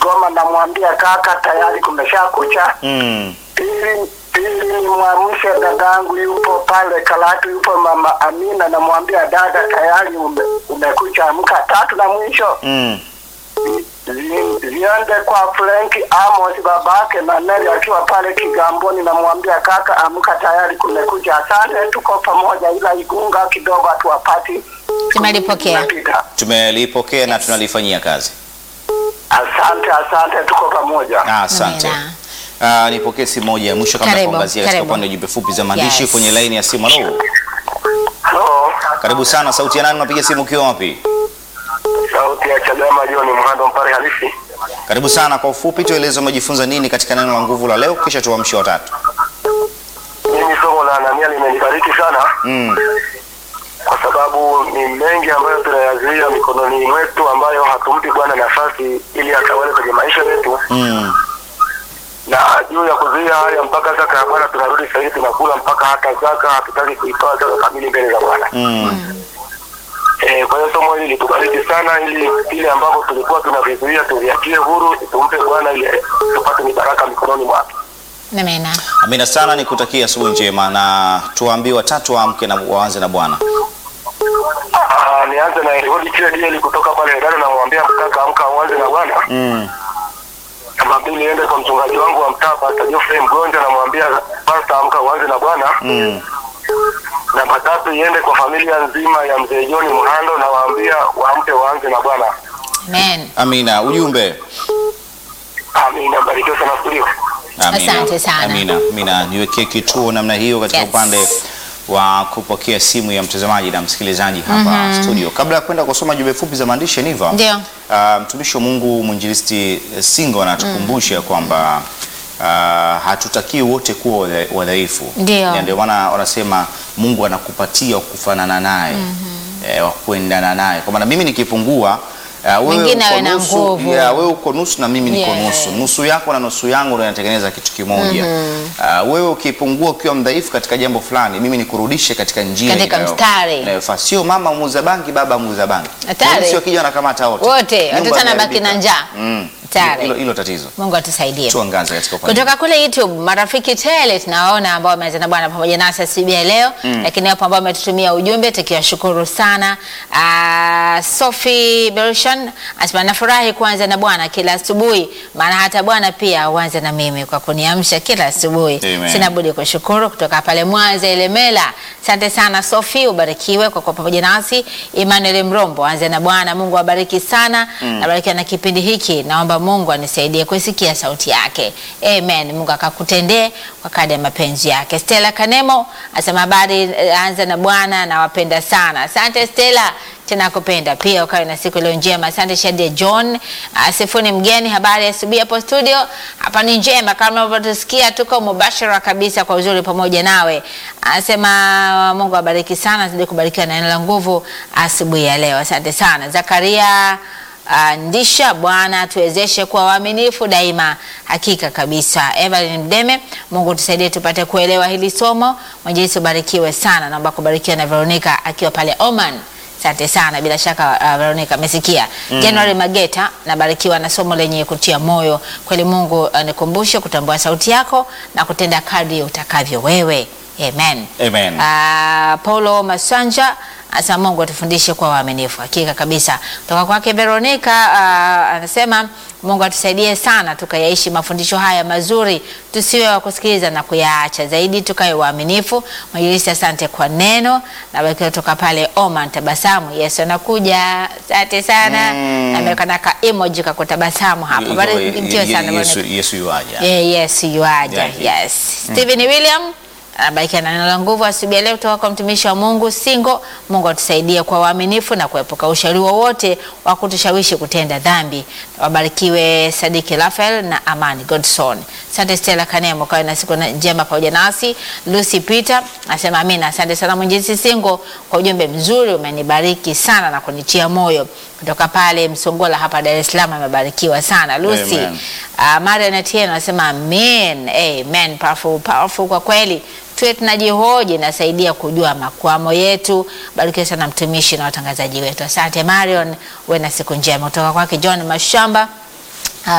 Kigoma, namwambia kaka, tayari kumesha kucha. Mm. Pili, pili ni mwamshe dadangu yupo pale Karatu, yupo mama Amina, namwambia dada, tayari ume, umekucha amka. Tatu na mwisho Mm. zi- ziende kwa Frank Amos babake na Neli akiwa pale Kigamboni, namwambia kaka, amka, tayari kumekucha. Asante, tuko pamoja, ila Igunga kidogo hatuwapati. Tumelipokea. Tunapita. Tumelipokea na tunalifanyia kazi. Asante, asante, tuko pamoja. Ah, Asante. Amina. Ah, nipokee simu moja ya mwisho kabla ya Karibu, kuangazia katika karibu. upande wa jumbe fupi za maandishi Yes. kwenye laini ya simu. Halo. Halo, Karibu sana, sauti ya nani? Unapiga simu ukiwa wapi? sauti ya Chadema John Mhando Mpare halisi. Karibu sana, kwa ufupi tueleze umejifunza nini katika neno la nguvu la leo, kisha tuamshe watatu. Mimi somo la Anania limenibariki sana Mm. kwa sababu ni mengi ambayo tunayazuia mikononi mwetu ambayo hatumpi Bwana nafasi ili atawale kwenye maisha yetu, Mm. na juu ya kuzuia haya mpaka zaka ya Bwana tunarudi sasa hivi tunakula mpaka hata zaka hatutaki kuitoa zaka kamili mbele za Bwana. Mm. Eh, kwa hiyo somo hili litubariki sana, ili vile ambavyo tulikuwa tunavizuia tuviachie huru, tumpe Bwana ili tupate mibaraka mikononi mwake. Amina. Amina sana, nikutakia asubuhi njema na tuwaambie watatu waamke na waanze na Bwana. Ah, nianze na Eliudi Chedieli kutoka pale Edano, namwambia mkaka, amka uanze na Bwana. Mm. Namba mbili iende kwa mchungaji wangu wa mtaa Pastor Geoffrey Mgonja, namwambia Pastor, amka uanze na Bwana. Mm. Namba tatu iende kwa familia nzima ya mzee John Mhando, nawaambia waamke waanze na Bwana. Amen. Amina. Ujumbe. Amina, barikiwa sana studio. Amina. Asante sana. Amina. Amina. Niwekee kituo namna hiyo katika Yes. upande wa kupokea simu ya mtazamaji na msikilizaji hapa studio. Kabla ya kwenda kusoma jumbe fupi za maandishi Niva, Ndio. uh, mtumishi wa Mungu mwinjilisti eh, Singo anatukumbusha kwamba uh, hatutakii wote kuwa wadha- wadhaifu. Ndio. Na ndio maana wanasema Mungu anakupatia wa kufanana naye eh, wa kuendana naye, kwa maana mimi nikipungua Uh, wewe Mwingine uko awe na nusu, nguvu. yeah, wewe uko nusu na mimi niko Yeah. nusu. Nusu yako na nusu yangu ndio inatengeneza kitu kimoja. Uh, wewe ukipungua ukiwa mdhaifu katika jambo fulani, mimi nikurudishe katika njia Katika inayo- mstari. inayofaa. Sio mama muuza bangi, baba muuza bangi. Hatari. Polisi wakija wanakamata wote. Wote, Nyumba watoto wanabaki imeharibika. na njaa. Mm. Hatari. Hilo hilo tatizo. Mungu atusaidie. Tuangaze katika upande. Kutoka kule YouTube marafiki tele tunawaona ambao wameanza na Bwana pamoja nasi asubuhi ya leo lakini wapo ambao wametutumia ujumbe tukiwashukuru sana. Uh, Sophie Bershan asema nafurahi kuanza na Bwana kila asubuhi, maana hata Bwana pia huanza na mimi kwa kuniamsha kila asubuhi. Amen. Sina budi kushukuru. Kutoka pale Mwanza Elemela, asante sana Sophie, ubarikiwe kwa kuwa pamoja nasi. Emmanuel Mrombo, anza na Bwana. Mungu awabariki sana, nabarikiwa na kipindi hiki. Naomba Mungu anisaidie kusikia sauti yake. Amen. Mungu akakutendee kwa kadri ya mapenzi yake. Stella Kanemo asema habari, eh, anza na Bwana, nawapenda sana. Asante Stella tena kupenda pia ukawe na siku iliyo njema. Asante Shadia John. Uh, Sifuni mgeni, habari ya asubuhi hapo studio. Hapa ni njema kama unavyotusikia, tuko mubashara kabisa kwa uzuri pamoja nawe. Anasema Mungu abariki sana, zidi kubarikiwa na neno la nguvu asubuhi ya leo. Asante sana Zakaria Uh, ndisha Bwana tuwezeshe kuwa waaminifu daima. Hakika kabisa. Evelyn Mdeme, Mungu tusaidie tupate kuelewa hili somo. Mwenyezi ubarikiwe sana. Naomba kubarikiwa na Veronica akiwa pale Oman. Asante sana, bila shaka uh, Veronica amesikia. January Mageta, nabarikiwa na somo lenye kutia moyo kweli. Mungu uh, nikumbushe kutambua sauti yako na kutenda kadri utakavyo wewe. Amen. Amen. Ah, Paulo Masanja asa Mungu atufundishe kuwa waaminifu. Hakika kabisa. Kutoka kwake Veronica ah, anasema Mungu atusaidie sana tukayaishi mafundisho haya mazuri, tusiwe wa kusikiliza na kuyaacha, zaidi tukawe waaminifu. Mwinjilisti, asante kwa neno na baki kutoka pale Oman, tabasamu. Yesu anakuja. Asante sana. Mm. Ameweka na ka emoji ka kutabasamu hapo. Yu- Barikiwe yu- sana Yesu Veronica. Yesu yuaja. Yeah, yes, yuaja. Yeah, Yes. Stephen William anabarikiwa na neno la nguvu asubuhi ya leo kutoka kwa mtumishi wa Mungu Singo. Mungu atusaidie kwa waaminifu na kuepuka ushauri wowote wa kutushawishi kutenda dhambi. Wabarikiwe Sadiki Rafael na Amani Godson. Asante Stella Kanemo, kawe na siku na- njema pamoja nasi. Lucy Peter asema amina. Asante sana Mwenyezi Singo kwa ujumbe mzuri, umenibariki sana na kunitia moyo. Kutoka pale Msongola hapa Dar es Salaam amebarikiwa sana Lucy. Amen. Uh, Marian Atieno anasema amen. Amen. Powerful, powerful kwa kweli. Tuwe tunajihoji, nasaidia kujua makwamo yetu. Barikiwe sana mtumishi na watangazaji wetu. Asante Marion, uwe na siku njema. Kutoka kwake John Mashamba